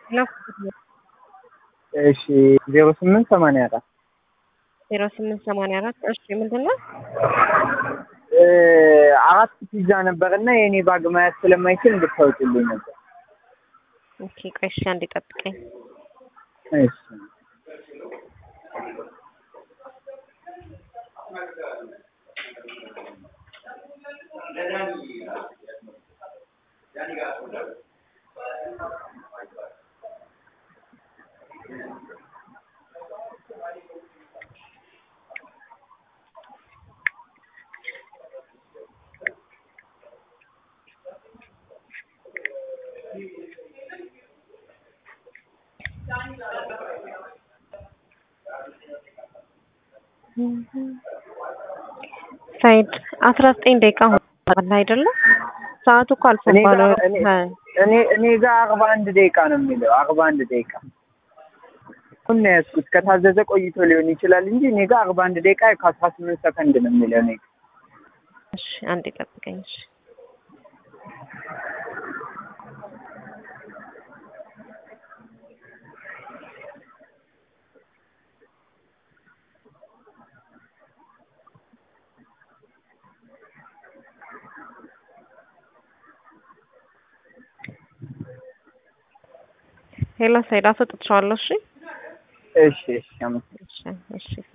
እሺ ዜሮ ስምንት ሰማንያ አራት ዜሮ ስምንት ሰማንያ አራት እሺ ምንድን ነው? አራት ፒዛ ነበር እና የእኔ ባግ ማየት ስለማይችል እንድታወጪልኝ ነበር። ኦኬ ቆይ እሺ አንዴ ጠብቀኝ። እሺ ሳይድ አስራ ዘጠኝ ደቂቃ ሆኗል አይደለም? ሰዓቱ እኮ እኔ ጋር አልፎባል። እኔ እኔ እኔ ጋር አርባ አንድ ደቂቃ ነው የሚለው አርባ አንድ ደቂቃ አሁን ነው ያዝኩት። ከታዘዘ ቆይቶ ሊሆን ይችላል እንጂ እኔ ጋር አርባ አንድ ደቂቃ ከአስራ ስምንት ሰከንድ ነው የሚለው እኔ ጋር። እሺ አንዴ ጠብቀኝ። እሺ ሄሎ ሳይድ አስወጥቼዋለሁ። እሺ እሺ እሺ አመሰግናለሁ። እሺ እሺ